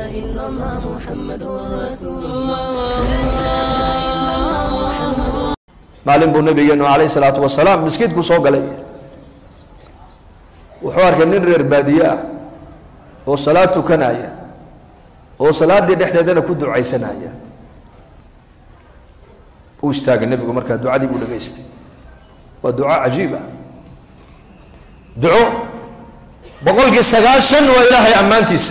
إلا الله محمد رسول الله لا إله إلا الله محمد maalin buu nabigeenu calayhi salaatu wasalaam miskiidku soo galay wuxuu arkay nin reer baadiye ah oo salaad tukanaya oo salaaddii dhexdeedana ku ducaysanaya uu istaagay nebigu markaa ducadii buu dhagaystay waa duco cajiib ah duco boqolkii sagaashan waa ilaahay ammaantiisa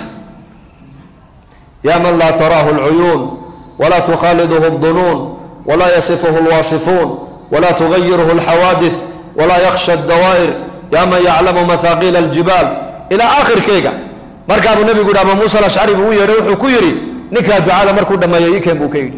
ya man laa taraahu lcuyuun walaa tukhaaliduhu اdunuun walaa yasifuhu lwaasifuun walaa tugayiruhu lxawaadis walaa yakhsha اdawaa'ir ya man yaclamu mahaaqiila aljibaal ilaa aakhirkeyga markaabuu nebigu yidhi aba muusa alashcari buu u yeedhay wuxuu ku yidhi ninkaa ducada markuu dhammeeyo ikeen buu ka yidhi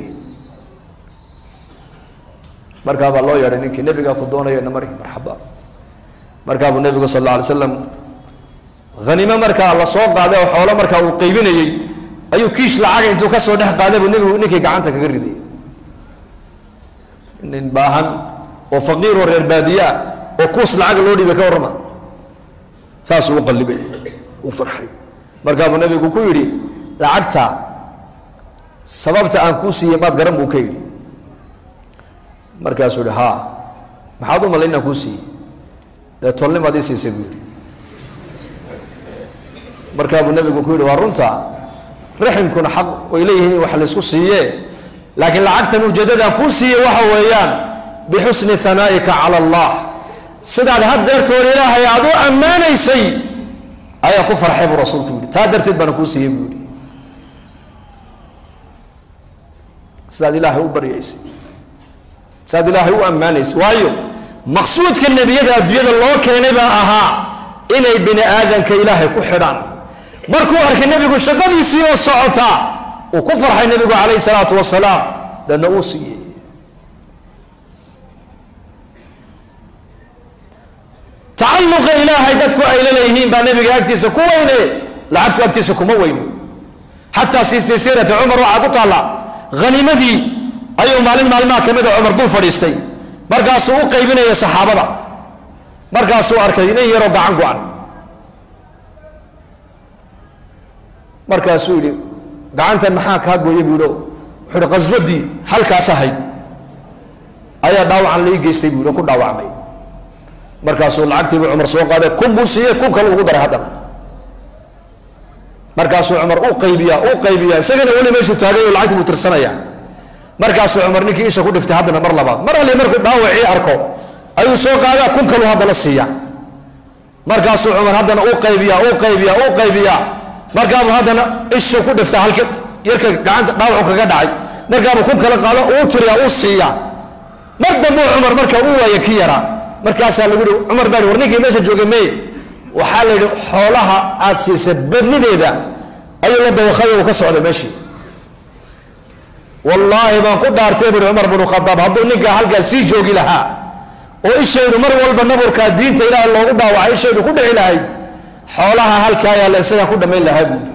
markaabaa loo yeedhay ninkii nebigaa ku doonayana mari marxaba markaabuu nebigu sal alla alay slam hanimo markaa la soo qaaday oo xoolo markaa uu qaybinayey ayuu kiish lacaga intuu kasoo dhex qaaday buu nebigu ninkii gacanta kaga riday nin baahan oo faqiir oo reer baadiye ah oo kuus lacaga loo dhiibay ka warrama saasuu u qallibay uu farxay markaabuu nebigu ku yidhi lacagta sababta aan kuu siiyey maad garan buu ka yidhi markaasuu yihi haa maxaad u malay inaan kuu siiyey dee tolnimaad ii siisay buu yidhi markaabuu nebigu ku yidhi waa runta raximkuna xaq way leeyihiin in wax laysku siiye laakiin lacagtan ujeeddadaan kuu siiyey waxa weeyaan bixusni hanaa'ika cala allah sidaad haddeertood ilaahay aada u ammaanaysay ayaa ku farxay buu rasuulku yidhi taa darteed baana kuu siiyey buu yidhi sidaad ilaahay u baryaysay sidaad ilaahay u ammaanaysay waayo maqsuudka nebiyada adduunyada loo keenay baa ahaa inay bini aadanka ilaahay ku xidhaan markuu arkay nebigu shaqadiisii oo socota uu ku farxay nebigu calayhi salaatu wasalaam deedna uu siiyey tacalluqa ilaahay dadku ay la leeyihiin baa nebiga agtiisa ku weyne lacagtu agtiisa kuma weyno xataa si fii siirati cumar waxaa ku taalla hanimadii ayuu maalin maalmaha ka mida cumar dul fadhiistay markaasuu u qaybinaya saxaabada markaasuu arkay nin yaroo gacan go-an markaasuu yidhi gacantan maxaa kaa gooya buu yidhi wuxuu ihi qaswadii halkaas ahayd ayaa dhaawacan lai geystay buu yidhi oo ku dhaawacmay markaasuu lacagtii buu cumar soo qaaday kun buu siiyey kun kale ugu daray haddana markaasuu cumar u qaybiyaa u qaybiyaa isagana weli meeshuu taagay oo lacagtii buu tirsanaya markaasuu cumar ninkii isha ku dhiftay haddana mar labaad mar alle markuu dhaawacii arko ayuu soo qaadaa kun kalu haddana siiya markaasuu cumar haddana u qaybiyaa u qaybiyaa u qaybiyaa markaabuu haddana ishu ku dhifta halka yarka gacanta dhaawacu kaga dhacay markaabuu kun kale qaado uu tiriyaa uu siiya mar dambuu cumar marka u waaya ki yaraa markaasaa lagu yihi cumar baa war ninkii meesha joogay mey waxaa la yidhi xoolaha aad siisay badnideeda ayuu la dawakhay uu ka socday meeshii wallaahi baan ku dhaartay buri cumar binu khadaab hadduu ninkaa halkaas sii joogi lahaa oo ishaydu mar walba naburkaa diinta ilaahay loogu dhaawacay ishaydu ku dhici lahayd xoolaha halkaa yaalla isagaan ku dhammayn lahaa buudi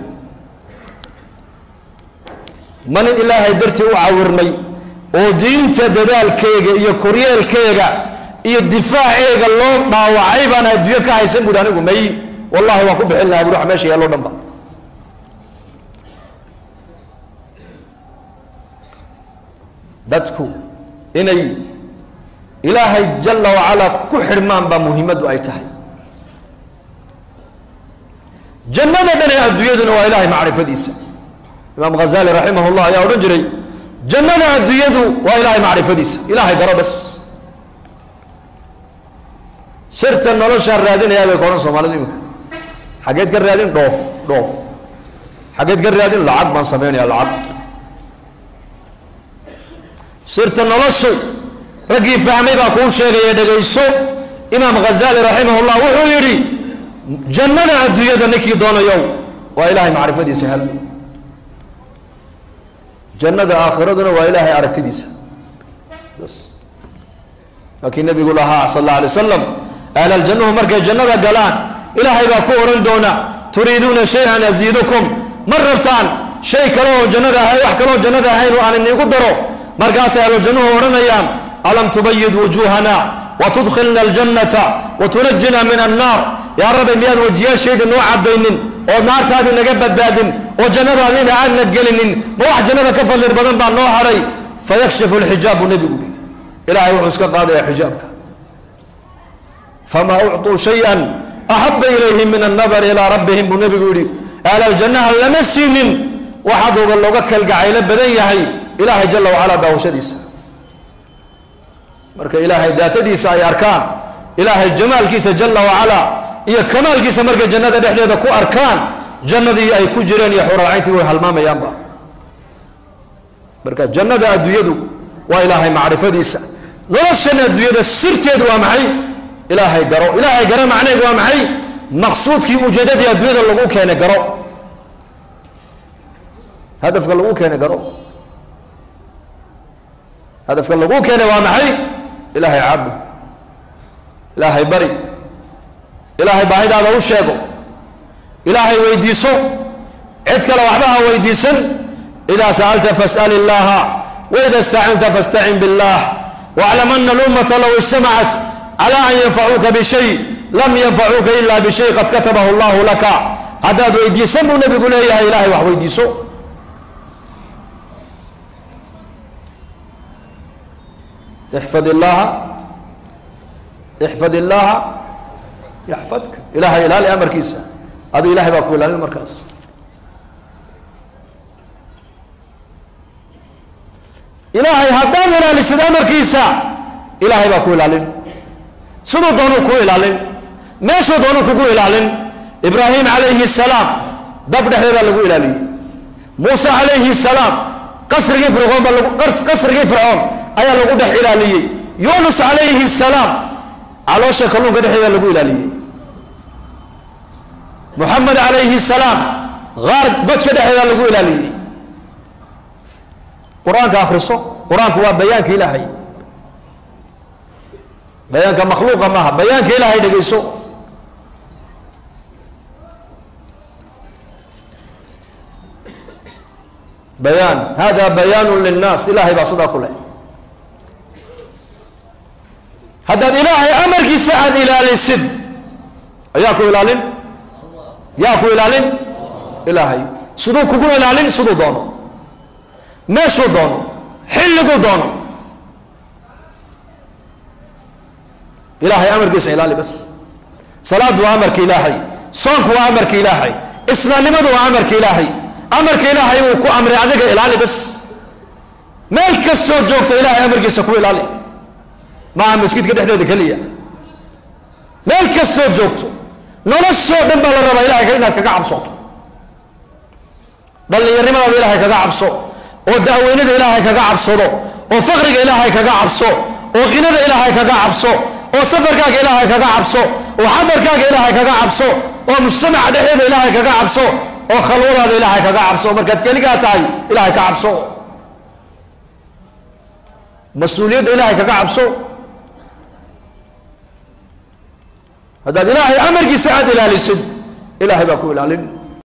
ma nin ilaahay dartii u cawirmay oo diinta dadaalkeega iyo koryeelkeega iyo difaaceega loo dhaawacay baan adduunyo ka haysan buuri anigu may wallahi waan ku bixin lahaa buri wax meesha yaallo dhan ba dadku inay ilaahay jalla wacalaa ku xidhmaan baa muhiimaddu ay tahay jannada dhan ee adduunyaduna waa ilaahay macrifadiisa imaam ghazali raximah llah ayaa odhan jiray jannada adduunyadu waa ilaahay macrifadiisa ilaahay garo bas sirta noloshaan raadinayaa bay ka odhan soomaalidu iminka xaggeed ka raadin dhoof dhoof xaggeed ka raadin lacag baan sameynaya lacag sirta noloshu raggii fahmay baa kuu sheegaya dhegayso imaam ghazali raximah llah wuxuu yidhi jannada adduunyada ninkii doonayow waa ilaahay macrifadiisa hel jannada aakhiraduna waa ilaahay aragtidiisa bas laakiin nabigu lahaa sal alla alay wasalam ahl aljannuhu markay jannada galaan ilaahay baa ku odhan doona turiiduuna shay-an asiidukum ma rabtaan shay kale oo jannada ahay wax kaleoo jannada ahayn oo aan iniigu daro markaasay ahlujannuhu odhanayaan alam tubayid wujuuhana watudkhilna aljannata watunajina min annaar yaa rabbi miyaad wajiyaashayda noo cadaynin oo naartaadii naga badbaadin oo jannadaadiina aanna gelinin ma wax jannada ka fadlir badan baa noo haray fayakshifu lxijaab buu nebigu yihi ilahay wuxuu iska qaadaya xijaabka famaa ucطuu shaya axaba ilayhim min annadari ilaa rabbihim buu nebigu yihi ahlaljannaha lama siinin waxaad oga looga kalgacaylo badan yahay ilaahay jala wacalaa daawashadiisa marka ilaahay daatadiisa ay arkaan ilaahay jamaalkiisa jala wacalaa iyo kamaalkiisa markay jannada dhexdeeda ku arkaan jannadii ay ku jireen iyo xuralcayntii way halmaamayaanba marka jannada adduunyadu waa ilaahay macrifadiisa noloshan adduunyada sirteedu waa maxay ilaahay garo ilaahay garo macneheedu waa maxay maqsuudkii ujeedadii adduunyada lagu keenay garo hadafka lagu keenay garo hadafka lagu keenay waa maxay ilaahay caabud ilaahay bari ilaahay baahidaada u sheego ilaahay weydiiso cid kale waxba ha weydiisan idaa sa'alta fas'al illaha waida istacanta fastacin billah waclam ana alummata low ijtamacat cala an yanfacuuka bishay lam yanfacuuka ila bishay qad katabahu allahu laka haddaad weydiisan buu nebigu leeyahay ilahay wax weydiiso ixfad illaha ixfad illaha yaxfadka ilahay ilaali amarkiisa adu ilahay baa ku ilaalin markaas ilaahay haddaad ilaalisid amarkiisa ilaahay baa ku ilaalin siduu doonuu ku ilaalin meeshuu doonuu kugu ilaalin ibraahim calayhi salaam dab dhexdeedaa lagu ilaaliyey muuse calayhi salaam qasrigii fircoon baa lagu qasrigii fircoon ayaa lagu dhex ilaaliyey yunus calayhi salaam caloosha kalluunka dhexdeeda lagu ilaaliyey muxamed calayhi salaam qaar godka dhexdeeda lagu ilaaliyey qur-aanka akhriso qur-aanku waa bayaanka ilaahay bayaanka makhluuqa maaha bayaanka ilaahay dhegeyso bayaan hada bayaanu linnaas ilahay baa sidaa ku leh haddaad ilaahay amarkiisa aada ilaalisid ayaa ku ilaalin yaa ku ilaalin ilaahay siduu kugu ilaalin siduu doono meeshuu doono xilliguu doono ilaahay amarkiisa ilaali bas salaadu waa amarka ilaahay soonku waa amarka ilaahay islaamnimadu waa amarka ilaahay amarka ilaahay uu ku amray adiga ilaali bas meel kastoo joogta ilaahay amarkiisa ku ilaali maaha maskiidka dhexdeeda keliya meel kastoo joogto noloshoo dhan baa la rabaa ilahay inaad kaga cabsooto dhallinyarnimadaada ilaahay kaga cabso oo da'weynada ilaahay kaga cabsado oo faqriga ilaahay kaga cabso oo qinada ilaahay kaga cabso oo safarkaaga ilaahay kaga cabso oo xadarkaaga ilaahay kaga cabso oo mujtamaca dhexdeeda ilaahay kaga cabso oo khalwadaada ilaahay kaga cabso markaad keligaa tahay ilaahay ka cabso mas-uuliyadda ilaahay kaga cabso haddaad ilaahay amarkiisa aada ilaalisid ilaahay baa ku ilaalin